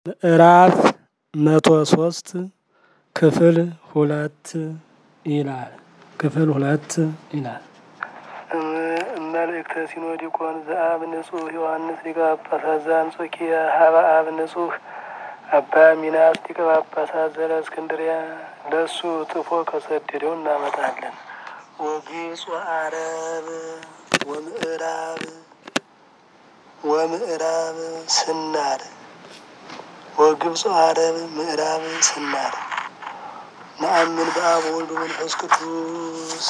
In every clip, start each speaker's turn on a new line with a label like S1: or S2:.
S1: ምዕራፍ መቶ ሶስት ክፍል ሁለት ይላል። ክፍል ሁለት ይላል።
S2: መልእክተ ሲኖዲቆን ዘአብ ንጹሕ ዮሐንስ ሊቀ ጳጳሳት ዘአንጾኪያ ሀበ አብ ንጹሕ አባ ሚናስ ሊቀ ጳጳሳት ዘእስክንድርያ ለእሱ ጥፎ ከሰደደው እናመጣለን። ወግጹ አረብ ወምዕራብ ወምዕራብ ስናር ወግብፅ አረብ ምዕራብ ስናር ነአምን በአብ ወልድ መንፈስ ቅዱስ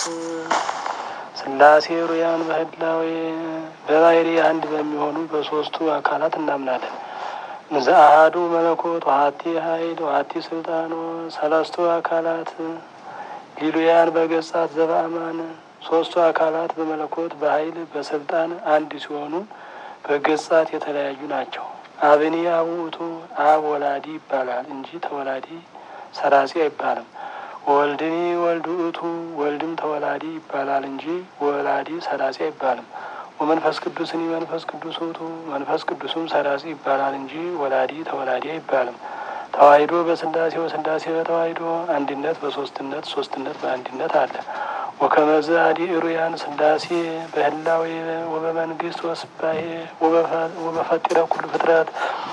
S2: ሥላሴ ሩያን በህላዌ በባህሪ አንድ በሚሆኑ በሶስቱ አካላት እናምናለን። ዘአሐዱ መለኮት ወሀቲ ኃይል ወሀቲ ስልጣን ሰለስቱ አካላት ሊሉያን በገጻት ዘበአማን ሶስቱ አካላት በመለኮት በኃይል በስልጣን አንድ ሲሆኑ በገጻት የተለያዩ ናቸው። አብኒ አብ ውእቱ አብ ወላዲ ይባላል እንጂ ተወላዲ ሰራጺ አይባልም። ወልድኒ ወልድ ውእቱ ወልድም ተወላዲ ይባላል እንጂ ወላዲ ሰራጺ አይባልም። ወመንፈስ ቅዱስኒ መንፈስ ቅዱስ ውእቱ መንፈስ ቅዱስም ሰራጺ ይባላል እንጂ ወላዲ ተወላዲ አይባልም። ተዋሂዶ በስላሴ ወስላሴ በተዋሂዶ አንድነት በሶስትነት ሶስትነት በአንድነት አለ። ወከመዝ አዲ እሩያን ስላሴ በህላዌ ወበመንግስት ወስባሄ ወበፈጢረ ኩሉ ፍጥረት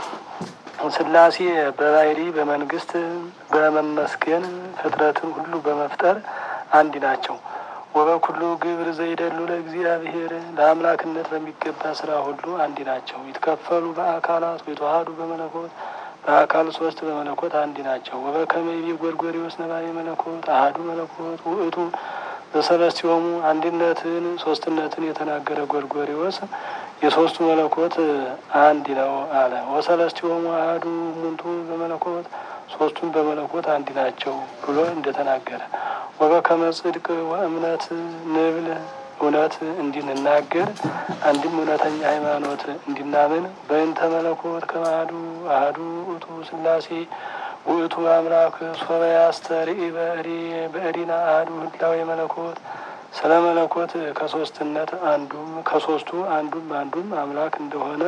S2: ስላሴ በባህሪ በመንግስት በመመስገን ፍጥረትን ሁሉ በመፍጠር አንድ ናቸው። ወበኩሉ ግብር ዘይደሉ ለእግዚአብሔር ለአምላክነት በሚገባ ስራ ሁሉ አንድ ናቸው። ይትከፈሉ በአካላት ወይተዋሃዱ በመለኮት በአካል ሶስት በመለኮት አንድ ናቸው። ወበከመይቤ ጎርጎሪዎስ ነባቤ መለኮት አሐዱ መለኮት ውእቱ በሰለስቲሆሙ አንድነትን ሶስትነትን የተናገረ ጎርጎሪዎስ የሶስቱ መለኮት አንድ ነው አለ። ወሰለስቲሆሙ አሐዱ እሙንቱ በመለኮት ሶስቱም በመለኮት አንድ ናቸው ብሎ እንደተናገረ ወበከመ ጽድቅ ወእምነት ንብል እውነት እንዲንናገር አንድም እውነተኛ ሃይማኖት እንዲናምን በእንተ መለኮት ከማዱ አሐዱ ውእቱ ስላሴ ውእቱ አምላክ ሶበ ያስተርኢ በእሪና አሐዱ ህላዌ መለኮት ስለ መለኮት ከሶስትነት አንዱም ከሶስቱ አንዱም አንዱም አምላክ እንደሆነ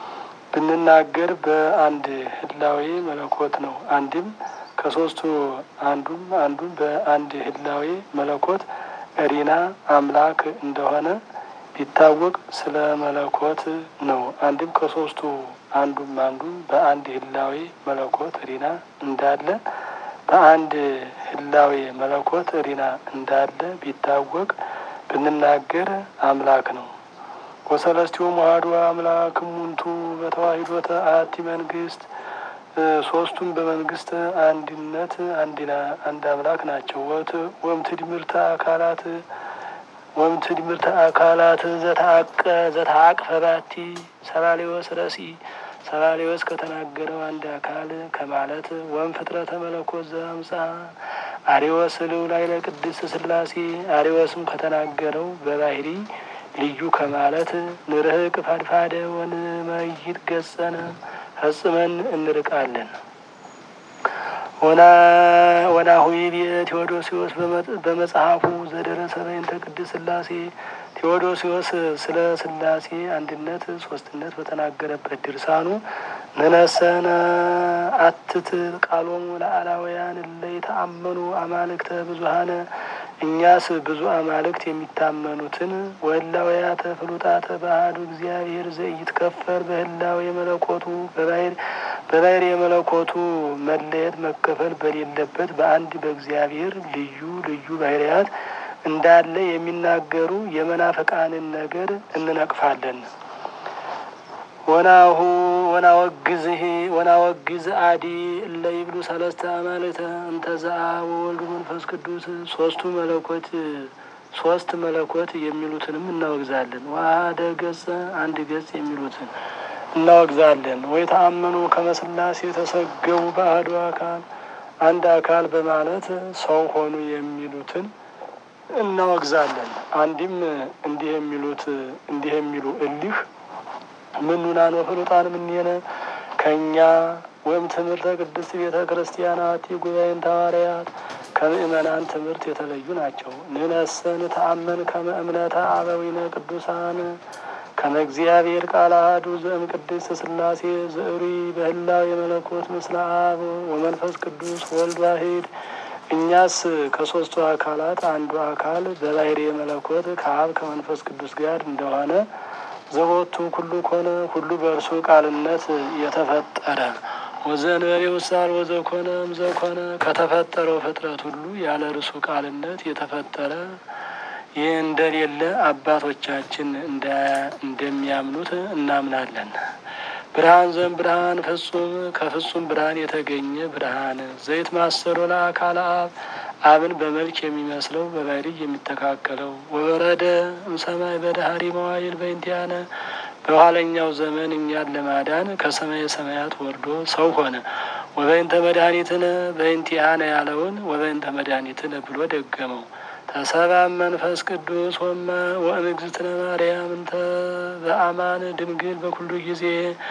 S2: ብንናገር በአንድ ህላዌ መለኮት ነው። አንድም ከሶስቱ አንዱም አንዱም በአንድ ህላዌ መለኮት እሪና አምላክ እንደሆነ ቢታወቅ ስለ መለኮት ነው። አንድም ከሶስቱ አንዱም አንዱም በአንድ ህላዌ መለኮት እሪና እንዳለ በአንድ ህላዌ መለኮት እሪና እንዳለ ቢታወቅ ብንናገር አምላክ ነው። ወሰለስቲሆሙ አሐዱ አምላክ እሙንቱ በተዋሂዶተ አሐቲ መንግስት ሶስቱም በመንግስት አንድነት አንድ አምላክ ናቸው። ወምትድምርተ አካላት ወምትድምርተ አካላት ዘተአቅፈ ባቲ ሰባሌወስ ረሲ ሰባሌወስ ከተናገረው አንድ አካል ከማለት ወም ፍጥረተ መለኮት ዘአምጻ አሪወስ ልው ላይ ለቅድስት ስላሴ አሪወስም ከተናገረው በባህሪ ልዩ ከማለት ንርህቅ ፋድፋደ ወንመይት ገጸነ ፈጽመን እንርቃለን። ወናሁይ ቴዎዶሲዎስ በመጽሐፉ ዘደረሰ በእንተ ቅድስት ስላሴ ቴዎዶሲዎስ ስለ ስላሴ አንድነት ሶስትነት በተናገረበት ድርሳኑ ንነሰነ አትት ቃሎሙ ለአላውያን እለ የተአመኑ አማልክተ ብዙሀነ እኛስ ብዙ አማልክት የሚታመኑትን ወህላውያተ ፍሉጣተ በአሐዱ እግዚአብሔር ዘኢይትከፈል በህላዌ መለኮቱ በባህሪ የመለኮቱ መለየት መከፈል በሌለበት በአንድ በእግዚአብሔር ልዩ ልዩ ባህርያት እንዳለ የሚናገሩ የመናፍቃንን ነገር እንነቅፋለን። ወናሁ ወናወግዝህ ወናወግዝ አዲ እለ ይብሉ ሰለስተ አማልክተ እንተ ዘአብ ወወልድ መንፈስ ቅዱስ ሶስቱ መለኮት ሶስት መለኮት የሚሉትንም እናወግዛለን። ዋህደ ገጸ አንድ ገጽ የሚሉትን እናወግዛለን። ወይ ተአመኑ ከመስላሴ የተሰገቡ በአሐዱ አካል አንድ አካል በማለት ሰው ሆኑ የሚሉትን እናወግዛለን። አንድም እንዲህ የሚሉት እንዲህ የሚሉ እሊህ ምኑናን ወፍሉጣን ምኔነ ከእኛ ወይም ትምህርተ ቅድስት ቤተ ክርስቲያናት ጉባኤን ሐዋርያት ከምእመናን ትምህርት የተለዩ ናቸው። ንነሰን ተአመን ከመ እምነተ አበዊነ ቅዱሳን ከመ እግዚአብሔር ቃል አሐዱ ዘእም ቅድስት ሥላሴ ዘእሪ በህላው የመለኮት ምስለ አብ ወመንፈስ ቅዱስ ወልድ ዋሂድ እኛስ ከሦስቱ አካላት አንዱ አካል በባሕርይ መለኮት ከአብ ከመንፈስ ቅዱስ ጋር እንደሆነ ዘቦቱ ኩሉ ኮነ ሁሉ በእርሱ ቃልነት የተፈጠረ ወዘንበሬ ውሳል ወዘኮነ እምዘኮነ ከተፈጠረው ፍጥረት ሁሉ ያለ እርሱ ቃልነት የተፈጠረ ይህ እንደሌለ አባቶቻችን እንደሚያምኑት እናምናለን። ብርሃን ዘም ብርሃን ፍጹም ከፍጹም ብርሃን የተገኘ ብርሃን ዘይት ማሰሮ ለአካል አብ አብን በመልክ የሚመስለው በባሕርይ የሚተካከለው ወበረደ እምሰማይ በዳህሪ መዋይል በእንቲአነ በኋለኛው ዘመን እኛን ለማዳን ከሰማየ ሰማያት ወርዶ ሰው ሆነ። ወበይንተ መድኃኒትነ በእንቲአነ ያለውን ወበይንተ መድኃኒትነ ብሎ ደገመው። ተሰባም መንፈስ ቅዱስ ወመ ወእምግዝእትነ ማርያም እንተ በአማን ድንግል በኩሉ ጊዜ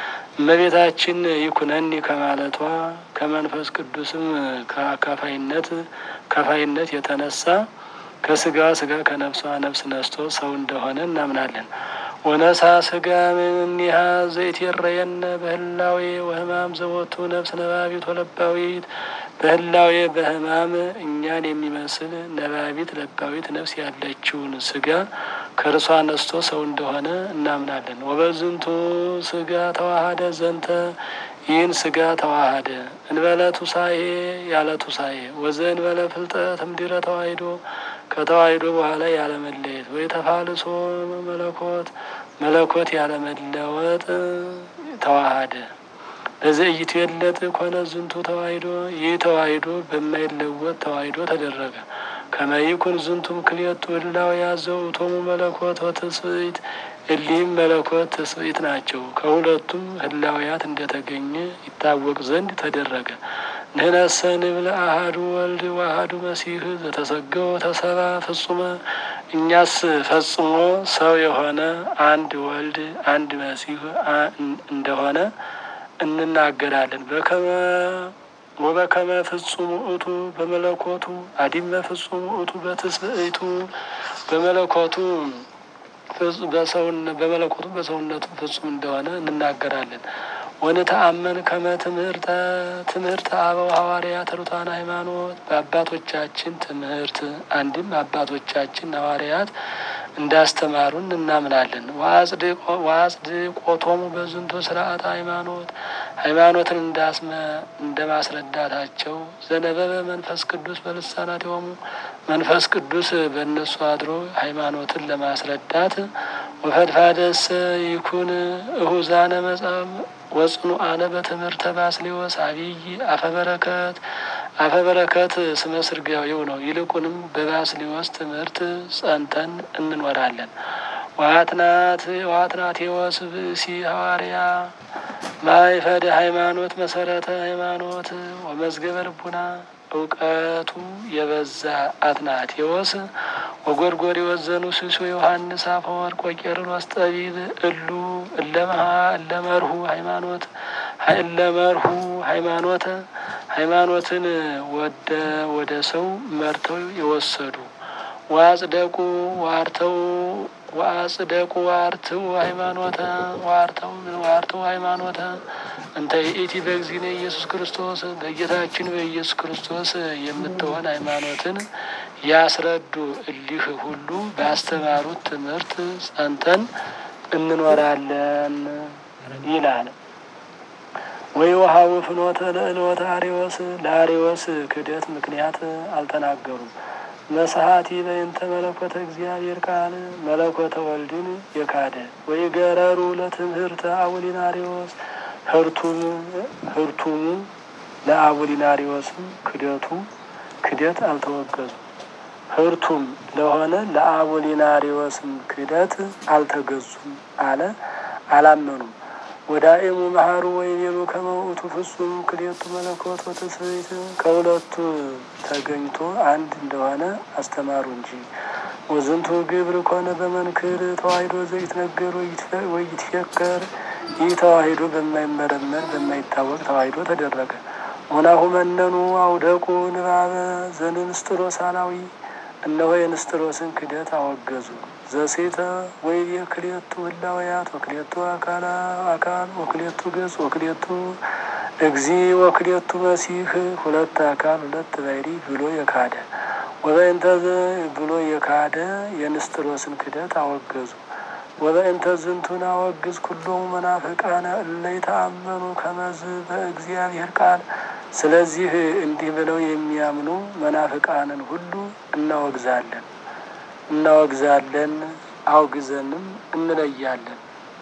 S2: እመቤታችን ይኩነኒ ከማለቷ ከመንፈስ ቅዱስም ከከፋይነት ከፋይነት የተነሳ ከስጋ ስጋ ከነፍሷ ነፍስ ነስቶ ሰው እንደሆነ እናምናለን። ወነሳ ስጋ እምኔሃ ዘይትረየነ በህላዌ ወህማም ዘቦቱ ነፍስ ነባቢት ወለባዊት በህላዌ በህማም እኛን የሚመስል ነባቢት ለባዊት ነፍስ ያለችውን ስጋ ከእርሷ ነስቶ ሰው እንደሆነ እናምናለን። ወበዝንቱ ስጋ ተዋሃደ ዘንተ ይህን ስጋ ተዋሃደ እንበለ ቱሳኤ ያለ ቱሳኤ ወዘ እንበለ ፍልጠት እምድረ ተዋሂዶ ከተዋሂዶ በኋላ ያለመለየት ወይ ተፋልሶ መለኮት መለኮት ያለመለወጥ ተዋሃደ። ለዘእይቱ የለጥ ኮነ ዝንቱ ተዋሂዶ ይህ ተዋሂዶ በማይለወጥ ተዋሂዶ ተደረገ። ከመይኩን ዝንቱም ክልኤቱ ህላው ያዘው ቶሙ መለኮት ወትስብእት እሊህም መለኮት ትስብእት ናቸው። ከሁለቱም ህላውያት እንደተገኘ ይታወቅ ዘንድ ተደረገ። ንህነሰ ንብል አሃዱ ወልድ ወአሃዱ መሲህ ዘተሰገወ ተሰባ ፍጹመ እኛስ ፈጽሞ ሰው የሆነ አንድ ወልድ አንድ መሲህ እንደሆነ እንናገራለን። በከመ ወበከመ ፍጹም ውእቱ በመለኮቱ አዲመ ፍጹም ውእቱ በትስብእቱ በመለኮቱ በመለኮቱ በሰውነቱ ፍጹም እንደሆነ እንናገራለን። ወንተአመን ከመ ትምህርተ ትምህርተ አበው ሐዋርያት ሩታን ሃይማኖት በአባቶቻችን ትምህርት አንድም አባቶቻችን ሐዋርያት እንዳስተማሩን እናምናለን። ወአጽድቆቶሙ በዝንቱ ስርዓት ሃይማኖት ሃይማኖትን እንዳስመ እንደ ማስረዳታቸው ዘነበበ መንፈስ ቅዱስ በልሳናቲሆሙ መንፈስ ቅዱስ በእነሱ አድሮ ሃይማኖትን ለማስረዳት ወፈድፋደሰ ይኩን እሁዛነ መጻም ወጽኑአነ በትምህርተ ባስሌዎስ አብይ አፈበረከት አፈበረከት ስመ ስርጋዊው ነው። ይልቁንም በባስሌዎስ ትምህርት ጸንተን እንኖራለን። ዋትናት ዋትናቴዎስ ብእሲ ሐዋርያ ማይፈደ ሃይማኖት መሰረተ ሃይማኖት ወመዝገበ ልቡና እውቀቱ የበዛ አትናቴዎስ ወጎርጎርዮስ ዘኑስሱ ዮሐንስ አፈወርቅ ወቄርሎስ ጠቢብ እሉ እለመሃ እለመርሁ ሃይማኖት እለመርሁ ሃይማኖተ ሃይማኖትን ወደ ወደ ሰው መርተው የወሰዱ ዋጽደቁ ዋርተው ወአጽደቁ ዋርትው ሃይማኖተ ዋርተው ዋርተው ሃይማኖተ እንተ ይእቲ በእግዚእነ ኢየሱስ ክርስቶስ በጌታችን በኢየሱስ ክርስቶስ የምትሆን ሃይማኖትን ያስረዱ እሊህ ሁሉ ባስተማሩት ትምህርት ጸንተን እንኖራለን ይላል። ወይ ውሃው ፍኖተ ለእልወተ አሪዎስ ለአሪዎስ ክደት ምክንያት አልተናገሩም። መስሀቲ በእንተ መለኮተ እግዚአብሔር ቃል መለኮተ ወልድን የካደ ወይ ገረሩ ለትምህርተ አቡሊናሪዎስ ህርቱም ህርቱሙ ለአቡሊናሪዎስም ክደቱ ክደት አልተወገዙም። ህርቱም ለሆነ ለአቡሊናሪዎስም ክደት አልተገዙም አለ አላመኑም። ወዳኤሙ መሀሩ ወይቤሉ ከመውእቱ ፍጹም ክልኤቱ መለኮት ወትስብእት ከሁለቱ ተገኝቶ አንድ እንደሆነ አስተማሩ እንጂ። ወዝንቱ ግብር ኮነ በመንክር ተዋሂዶ ዘይትነገር ወይትፈከር ይህ ተዋሂዶ በማይመረመር በማይታወቅ ተዋሂዶ ተደረገ። ወናሁ መነኑ አውደቁ ንባበ ዘንንስጥሮሳላዊ እነሆ የንስጥሮስን ክደት አወገዙ። ዘሴተ ወይቤ ክልኤቱ ህላውያት ወክልኤቱ አካላ አካል ወክልኤቱ ገጽ ወክልኤቱ እግዚ ወክልኤቱ መሲህ ሁለት አካል ሁለት ባሕሪ ብሎ የካደ ወበእንተዝ ብሎ የካደ የንስጥሮስን ክደት አወገዙ። ወበእንተ ዝንቱን አወግዝ ኩሎሙ መናፍቃነ እለ ይተአመኑ ከመዝ በእግዚአብሔር ቃል። ስለዚህ እንዲህ ብለው የሚያምኑ መናፍቃንን ሁሉ እናወግዛለን እናወግዛለን አውግዘንም እንለያለን።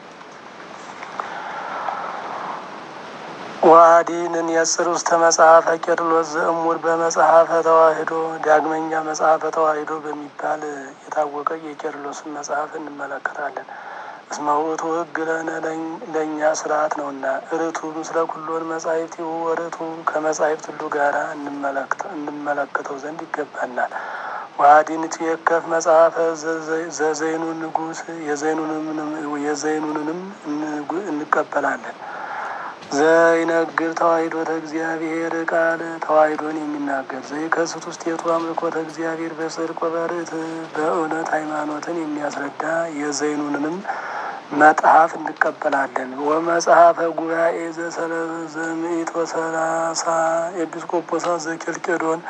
S2: ዋዲንን የጽር ውስተ መጽሐፈ ቄርሎስ ዘእሙር በመጽሐፈ ተዋሕዶ ዳግመኛ መጽሐፈ ተዋሕዶ በሚባል የታወቀ የቄርሎስን መጽሐፍ እንመለከታለን። እስመ ውእቱ ሕግ ለነ ለእኛ ስርዓት ነውና ርቱ ምስለ ኩሎን መጻሕፍት ወርቱ ከመጻሕፍት ሁሉ ጋራ እንመለከተው ዘንድ ይገባናል። ዋዲንት የከፍ መጽሐፈ ዘዘይኑ ንጉሥ የዘይኑንንም እንቀበላለን። ዘይነግር ተዋሕዶተ እግዚአብሔር ቃል ተዋሕዶን የሚናገር ዘይከስት ውስቴቱ አምልኮተ እግዚአብሔር በጽድቅ ወበርት በእውነት ሃይማኖትን የሚያስረዳ የዘይኑንንም መጽሐፍ እንቀበላለን። ወመጽሐፈ ጉባኤ ዘምኢት ወሰላሳ ኤጲስቆጶሳት ዘኬልቄዶን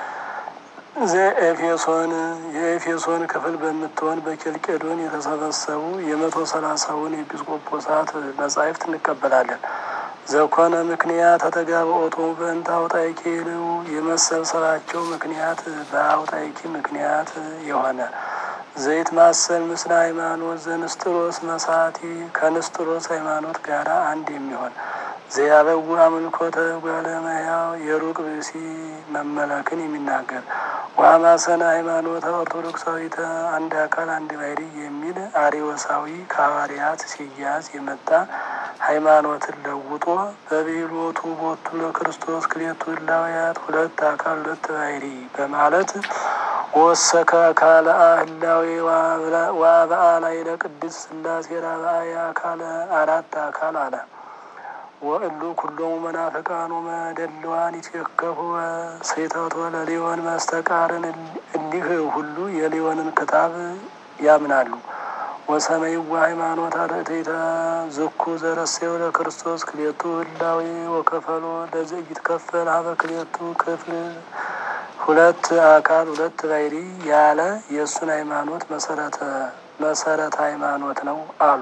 S2: ዘኤፌሶን የኤፌሶን ክፍል በምትሆን በኬልቄዶን የተሰበሰቡ የመቶ ሰላሳውን ኤጲስቆጶሳት መጻሕፍት እንቀበላለን። ዘኮነ ምክንያት ተተጋብኦቶ በእንተ አውጣይኪ ልው የመሰብሰባቸው ምክንያት በአውጣይኪ ምክንያት የሆነ ዘይት ማሰል ምስለ ሃይማኖት ዘንስጥሮስ መሳቲ ከንስጥሮስ ሃይማኖት ጋር አንድ የሚሆን ዘያበው አምልኮተ ጓለመያው የሩቅ ብእሲ መመለክን የሚናገር ዋማሰነ ሃይማኖተ ኦርቶዶክሳዊተ አንድ አካል አንድ ባሕርይ የሚል አሪዮሳዊ ከሐዋርያት ሲያዝ የመጣ ሃይማኖትን ለውጦ በቤሎቱ ቦቱ ለክርስቶስ ክሌቱ ህላውያት ሁለት አካል ሁለት ባሕርይ በማለት ወሰከ አካለ ህላዌ ዋበአላይ ለቅድስት ሥላሴ ራብአየ አካለ አራት አካል አለ። ወእሉ ኩሎሙ መናፍቃኑ መደልዋን ይትከፉ ሰይተቶ ለሊዮን መስተቃርን እንዲህ ሁሉ የሊዮንን ክታብ ያምናሉ። ወሰመይዋ ሃይማኖት አርእቴተ ዝኩ ዘረሴው ለክርስቶስ ክሌቱ ህላዌ ወከፈሎ ለዘኢትከፈል ሀበ ክሌቱ ክፍል ሁለት አካል ሁለት ባሕርይ ያለ የእሱን ሃይማኖት መሰረተ መሰረተ ሃይማኖት ነው አሉ።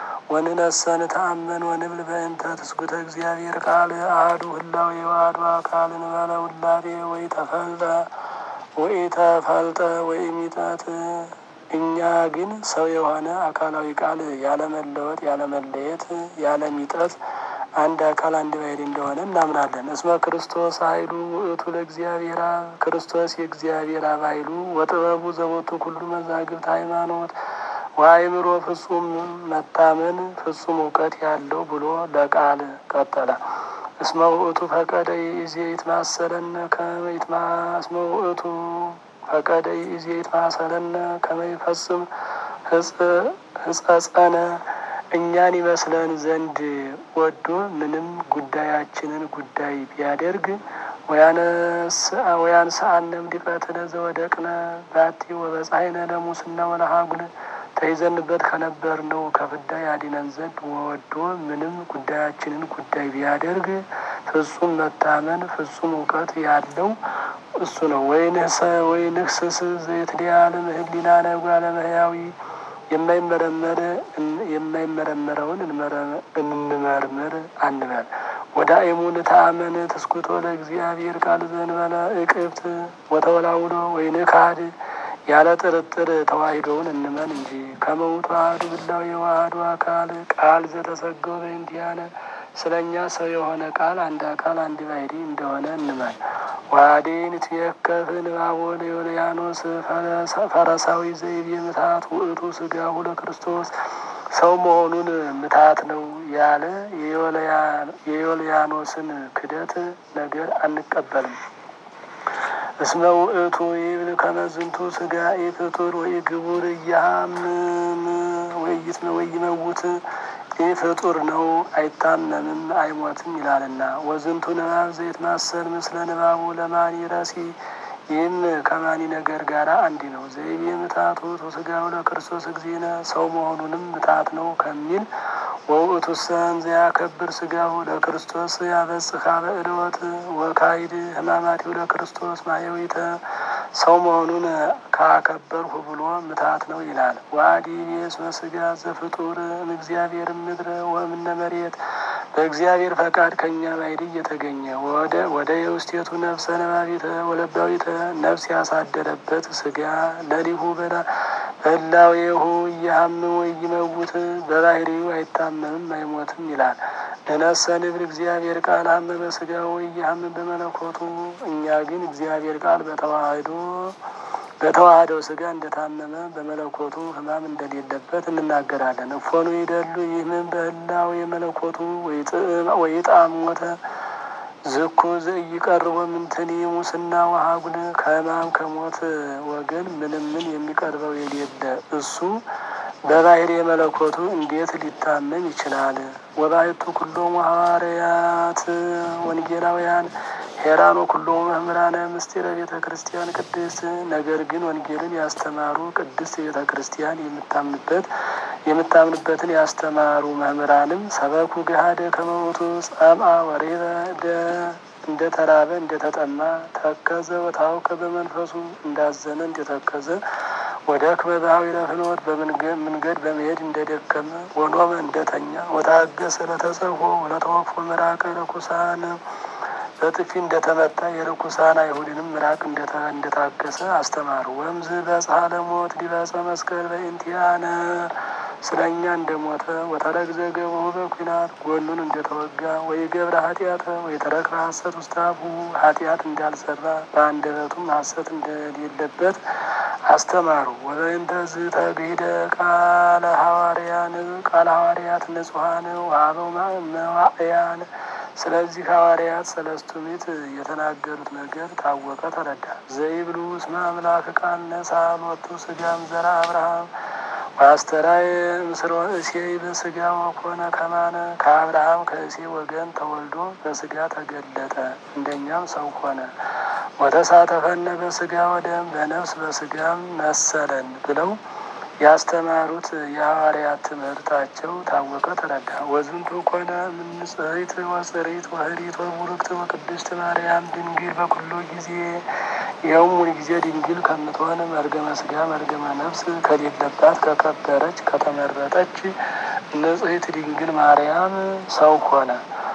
S2: ወንነሰን ተአመን ወንብል በእንተ ትስጉተ እግዚአብሔር ቃል አሐዱ ህላዌ ወአሐዱ አካል እንበለ ውላዴ ወይ ተፈልጠ ወይ ተፈልጠ ወይ ሚጠት እኛ ግን ሰው የሆነ አካላዊ ቃል ያለመለወጥ ያለመለየት ያለሚጠት አንድ አካል አንድ ባሕርይ እንደሆነ እናምናለን። እስመ ክርስቶስ ኃይሉ ውእቱ ለእግዚአብሔር አብ ክርስቶስ የእግዚአብሔር አብ ኃይሉ ወጥበቡ ዘቦቱ ኩሉ መዛግብት ሃይማኖት ወአእምሮ ፍጹም መታመን ፍጹም እውቀት ያለው ብሎ ለቃል ቀጠለ። እስመ ውእቱ ፈቀደ ይእዜ ይትማሰለነ ከመ ይትማ እስመ ውእቱ ፈቀደ ይእዜ ይትማሰለነ ከመ ይፈጽም ሕጸጸነ እኛን ይመስለን ዘንድ ወዶ ምንም ጉዳያችንን ጉዳይ ቢያደርግ ወያንስአነም ዲቀትነ ዘወደቅነ ባቲ ወበጻሕነ ለሙስና ወለሀጉል ተይዘንበት ከነበርነው ከፍዳ ያድነን ዘንድ ወዶ ምንም ጉዳያችንን ጉዳይ ቢያደርግ ፍጹም መታመን ፍጹም እውቀት ያለው እሱ ነው። ወይንህሰ ወይንህስስ ዘይትዲያለም ህሊናነ ጓለመህያዊ የማይመረመር የማይመረመረውን እንመርምር አንበል። ወደ አይሙን ተአመን ትስኩቶ ለእግዚአብሔር ቃል ዘንበለ እቅብት ወተወላውሎ ወይንካድ ያለ ጥርጥር ተዋሂዶውን እንመን እንጂ ከመውቱ አሐዱ ህላዌ ወአሐዱ አካል ቃል ዘተሰገው በእንቲአነ ስለ እኛ ሰው የሆነ ቃል አንድ አካል አንድ ባሕርይ እንደሆነ እንመን። ዋዴን ትየከፍ ንባቦ ለዮልያኖስ ፈረሳዊ ዘይቤ ምትሃት ውእቱ ሥጋሁ ለክርስቶስ ሰው መሆኑን ምትሃት ነው ያለ የዮልያኖስን ክደት ነገር አንቀበልም። እስመ ውእቱ ይብል ከመዝንቱ ሥጋ ኢፍጡር ወኢግቡር እያሃምም ወይመውት ይህ ፍጡር ነው አይታመምም አይሞትም ይላልና። ወዝንቱ ንባብ ዘይት ማሰል ምስለ ንባቡ ለማን ይረሲ ይህም ከማኒ ነገር ጋር አንድ ነው። ዘይቤ ምታቱ ስጋው ለክርስቶስ እግዚእነ ሰው መሆኑንም ምታት ነው ከሚል ወውእቱ ሰን ዘያከብር ስጋው ለክርስቶስ ያበጽሐ በእልወት ወካይድ ህማማቲው ለክርስቶስ ማየዊተ ሰው መሆኑን ካከበርሁ ብሎ ምታት ነው ይላል። ዋዲ ቤስመ ስጋ ዘፍጡር እምእግዚአብሔር ምድር ወእምነ መሬት በእግዚአብሔር ፈቃድ ከእኛ ባይድ እየተገኘ ወደ ወደ የውስቴቱ ነፍሰ ነባቢተ ወለባዊተ ነፍስ ያሳደረበት ስጋ ለሊሁ በላ በላዌሁ እያሀምም ወይመውት በባህሪው አይታመምም አይሞትም ይላል። እነሰ ንብል እግዚአብሔር ቃል ሀመመ ስጋው እያሀምም በመለኮቱ እኛ ግን እግዚአብሔር ቃል በተዋህዶ በተዋህደው ስጋ እንደታመመ በመለኮቱ ሕማም እንደሌለበት እንናገራለን። እፎኑ ይደሉ ይህምን በህላው የመለኮቱ ወይጣም ሞተ ዝኩ ዘኢይቀርቦ ምንትኒ ሙስና ወሀጉል ከሕማም ከሞት ወገን ምንም ምን የሚቀርበው የሌለ እሱ በባህሪ የመለኮቱ እንዴት ሊታመም ይችላል? ወባሕቱ ኩሎሙ ሐዋርያት ወንጌላውያን ሄራኖ ኩሎሙ መምህራነ ምስጢረ ቤተ ክርስቲያን ቅድስት። ነገር ግን ወንጌልን ያስተማሩ ቅድስት ቤተ ክርስቲያን የምታምንበት የምታምንበትን ያስተማሩ መምህራንም ሰበኩ ገሃደ ከመሞቱ ጸምአ ወሬበ እንደ ተራበ እንደ ተጠማ ተከዘ ወታውከ በመንፈሱ እንዳዘነ እንደተከዘ ወደ ክመ በኀዊረ ፍኖት በመንገድ በመሄድ እንደደከመ ወኖመ እንደተኛ ወታገሰ ለተጸፎ ወለተወክፎ ምራቀ ርኩሳን በጥፊ እንደተመታ የርኩሳን አይሁድንም ምራቅ እንደታገሰ አስተማሩ። ወምዝ በጽሐ ለሞት ዲበጸ መስቀል በእንቲአነ ስለ እኛ እንደሞተ ወተረግዘ ገብሁ በኩናት ጎኑን እንደተወጋ ወይ ገብረ ኃጢአተ ወይ ተረክበ ሐሰት ውስተ አፉ ኃጢአት እንዳልሰራ በአንደበቱም ሐሰት እንደሌለበት አስተማሩ። ወበእንተ ዝተግሂደ ቃለ ሐዋርያን ቃለ ሐዋርያት ንጹሐን ወአበው መዋዕያን ስለዚህ ሐዋርያት ሰለስቱ ምዕት የተናገሩት ነገር ታወቀ ተረዳ። ዘይብሉ እስመ አምላክ ቃል ነሣ ሎቱ ስጋም ዘራ አብርሃም ወአስተራየ ምስለ እሴይ በስጋ ወኮነ ከማነ ከአብርሃም ከእሴይ ወገን ተወልዶ በስጋ ተገለጠ፣ እንደኛም ሰው ሆነ። ወተሳተፈነ በስጋ ወደም በነፍስ በስጋም መሰለን ብለው ያስተማሩት የሐዋርያት ትምህርታቸው ታወቀ ተረዳ። ወዝንቱ ኮነ ምንጽሕት ወጽሪት ወህሪት ወቡርክት ወቅድስት ማርያም ድንግል በኩሉ ጊዜ ይኸውም ሁል ጊዜ ድንግል ከምትሆን መርገመ ስጋ መርገመ ነፍስ ከሌለባት ከከበረች ከተመረጠች ንጽሕት ድንግል ማርያም ሰው ሆነ።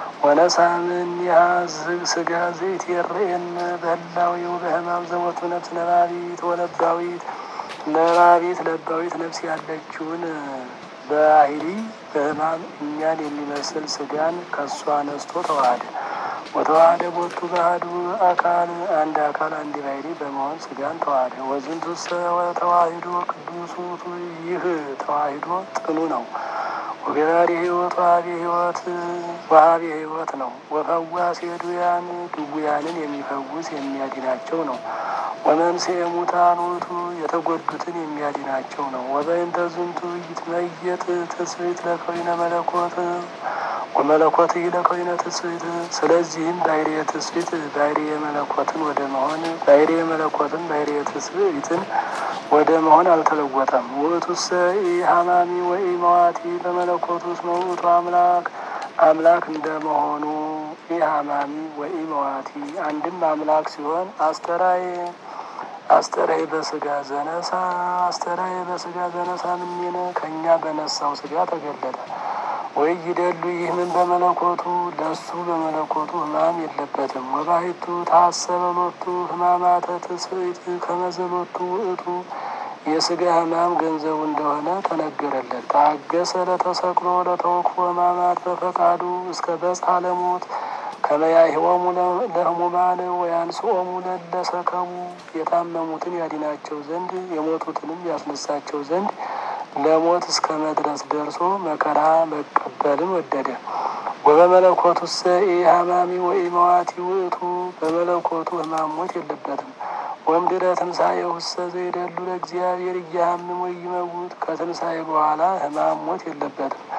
S2: ወነሳምኒሃ ስጋ ዘይትየርኤን በህላዊው በህማም ዘወቱ ነፍስ ነባቢት ወለባዊት ነባቢት ለባዊት ነፍስ ያለችውን በባህሪ በህማም እኛን የሚመስል ስጋን ከእሷ ነስቶ ተዋህደ። ወተዋህደ ቦቱ ባህዱ አካል አንድ አካል አንድ ባህሪ በመሆን ስጋን ተዋህደ። ወዝንቱ ተዋሂዶ ቅዱስ ውእቱ ይህ ተዋሂዶ ጥኑ ነው። ወገራሪ ህይወት ዋሃቢ ህይወት ዋሃቢ ህይወት ነው። ወፈዋሴ ድውያን ድውያንን የሚፈውስ የሚያድናቸው ነው። ወመንሥኤ ሙታን ውእቱ የተጎዱትን የሚያድናቸው ነው። ወበእንተ ዝንቱ ይትመየጥ ትስብእት ለከዊነ መለኮት ወመለኮት ለከዊነ ትስብእት። ስለዚህም ባሕርየ ትስብእት ባሕርየ መለኮትን ወደ መሆን ባሕርየ መለኮትን ባሕርየ ትስብእትን ወደ መሆን አልተለወጠም። ውእቱሰ ኢሀማሚ ወኢ መዋቲ በመለኮቱ እስመ ውእቱ አምላክ አምላክ እንደመሆኑ ኢሀማሚ ወኢ መዋቲ አንድም አምላክ ሲሆን አስተራየ አስተራየ በስጋ ዘነሳ አስተራየ በስጋ ዘነሳ ምኔነ ከእኛ በነሳው ስጋ ተገለጠ። ወይ ይደሉ ይህ ምን በመለኮቱ ለሱ በመለኮቱ ሕማም የለበትም። ወባሕቱ ታሰበ ሎቱ ሕማማተ ትስብእት ከመዘሎቱ ውእቱ የስጋ ሕማም ገንዘቡ እንደሆነ ተነገረለት። ታገሰ ለተሰቅሎ ለተወክፎ ሕማማት በፈቃዱ እስከ በጽሐ ለሞት ከመያህወሙ ለህሙማን ወያንስኦሙ ለለሰከሙ የታመሙትን ያድናቸው ዘንድ የሞቱትንም ያስነሳቸው ዘንድ ለሞት እስከ መድረስ ደርሶ መከራ መቀበልን ወደደ። ወበመለኮቱሰ ኢሀማሚ ወኢመዋቲ ውእቱ በመለኮቱ ሕማም ሞት የለበትም። ወምድረ ትንሣኤሁ ውሰ ዘይደሉ ለእግዚአብሔር እያሃምም ወይመውት ከትንሣኤ በኋላ ሕማም ሞት የለበትም።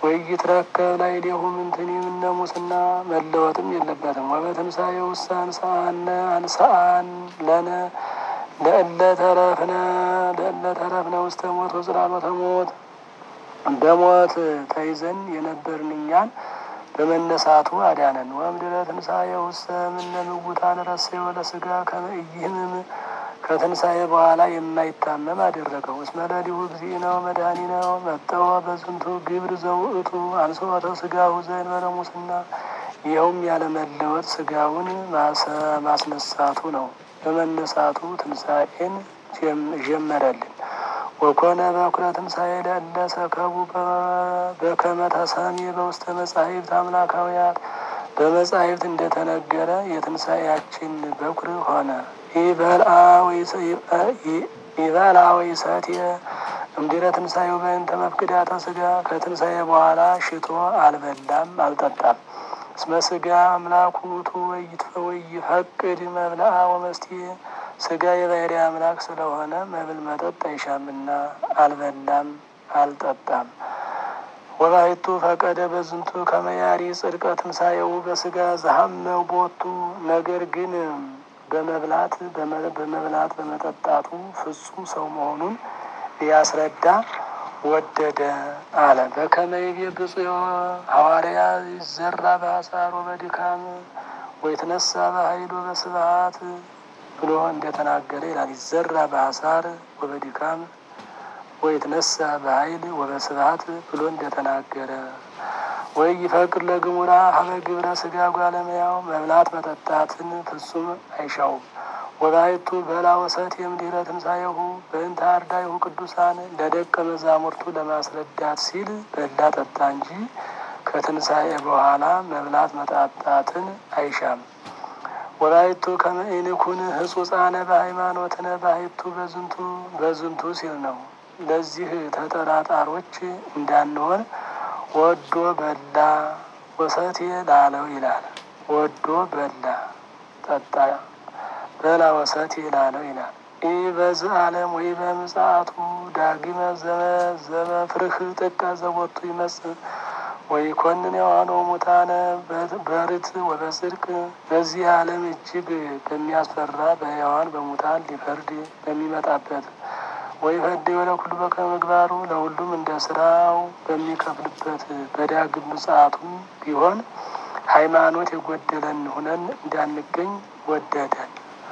S2: ወይትረከብ ላዕሌሁ ምንትኒ እምነ ሙስና መለወጥም የለበትም። ወበትንሣኤ ውስተ አንሥአነ አንሥአን ለነ ለእለ ተረፍነ ለእለ ተረፍነ ውስተ ሞት ወጽላሎተ ሞት በሞት ተይዘን የነበርን እኛን በመነሳቱ አዳነን። ወእምድኅረ ትንሣኤ ውስተ እምነ ምውታን ረሰዮ ለሥጋ ከመ ኢይህምም ከትንሣኤ በኋላ የማይታመም አደረገው። እስመ ለሊሁ እግዚእነ ወመድኃኒነ መጠወ በዝንቱ ግብር ዘውእቱ አንሥኦተ ሥጋሁ ዘእንበለ ሙስና ይኸውም ያለመለወጥ ሥጋውን ማስነሳቱ ነው። በመነሳቱ ትንሣኤን ጀመረልን። ወኮነ በኩረ ትንሣኤ ለእለ ሰከቡ በከመ ተሰምየ በውስተ መጻሕፍት አምላካውያት በመጻሕፍት እንደተነገረ የትንሣኤያችን በኩር ሆነ። ይበልዓ ወይሰትየ እምድኅረ ትንሣኤው በእንተ መፍቅዳተ ሥጋ ከትንሣኤ በኋላ ሽቶ አልበላም አልጠጣም። እስመ ሥጋ አምላኩ ውእቱ ወይፈቅድ መብልዓ ወመስትየ ሥጋ የባሕርይ አምላክ ስለሆነ መብል መጠጥ አይሻምና አልበላም አልጠጣም። ወባሕቱ ፈቀደ በዝንቱ ከመ ያሪ ጽድቀ ትንሣኤው በሥጋ ዘሐመው ቦቱ ነገር ግን በመብላት በመብላት በመጠጣቱ ፍጹም ሰው መሆኑን ሊያስረዳ ወደደ አለ። በከመ ይቤ ብፁዕ ሐዋርያ ይዘራ በሐሳር ወበድካም ወይትነሣ በኃይል ወበስብሐት ብሎ እንደተናገረ ይላል። ይዘራ በሐሳር ወበድካም ወይትነሣ በኃይል ወበስብሐት ብሎ እንደተናገረ ወይ ይፈቅድ ለግሙራ ሀበ ግብረ ሥጋ ጓለመያው መብላት መጠጣትን ፍጹም አይሻውም። ወባሕቱ በላ ወሰት የእምድኅረ ትንሣኤሁ በእንተ አርዳኢሁ ቅዱሳን ለደቀ መዛሙርቱ ለማስረዳት ሲል በላ ጠጣ እንጂ ከትንሣኤ በኋላ መብላት መጠጣትን አይሻም። ወላይቱ ከመ ኢንኩን ህጹጻነ በሃይማኖትነ ባሕቱ በዝንቱ በዝንቱ ሲል ነው። ለዚህ ተጠራጣሮች እንዳንሆን ወዶ በላ ወሰቴ ላለው ይላል። ወዶ በላ ጠጣ በላ ወሰቴ ላለው ይላል። ይህ በዚህ ዓለም ወይ በምጽአቱ ዳግመ ዘበፍርህ ጥቀ ዘቦቱ ይመጽእ ወይ ኮንን የዋኖ ሙታነ በርት ወበጽድቅ በዚህ ዓለም እጅግ በሚያስፈራ በሕያዋን በሙታን ሊፈርድ በሚመጣበት ወይ ፈድ ወለ ኩሉ በከመ ምግባሩ ለሁሉም እንደ ስራው በሚከፍልበት በዳግም ምጽአቱም ቢሆን ሃይማኖት የጎደለን ሁነን እንዳንገኝ ወደደን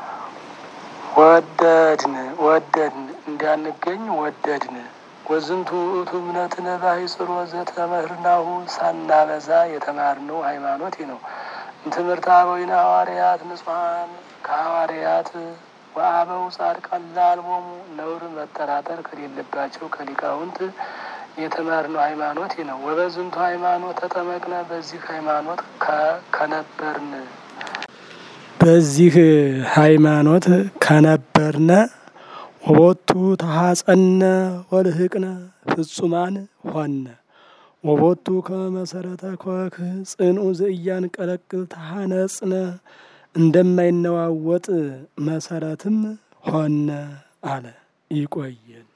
S2: ወደድን ወደድን እንዳንገኝ ወደድን። ወዝንቱ ውእቱ እምነትነ ባሕጽሮ ዘተመህርናሁ ሳናበዛ የተማርነው ሃይማኖት ነው። ትምህርት አበዊነ ሐዋርያት ንጹሐን ከሐዋርያት ወአበው ጻድቃን ለአልቦሙ ነውር መጠራጠር ከሌለባቸው ከሊቃውንት የተማርነው ሃይማኖት ነው። ወበዝንቱ ሃይማኖት ተጠመቅነ በዚህ ሃይማኖት ከነበርን
S1: በዚህ ሃይማኖት ከነበርነ ወቦቱ ተሐጸነ ወልህቅነ ፍጹማን ሆነ ወቦቱ ከመሰረተ ኮክ ጽንኡ ዘእያን ቀለቅል ተሐነጽነ እንደማይነዋወጥ መሰረትም ሆነ አለ። ይቆየን።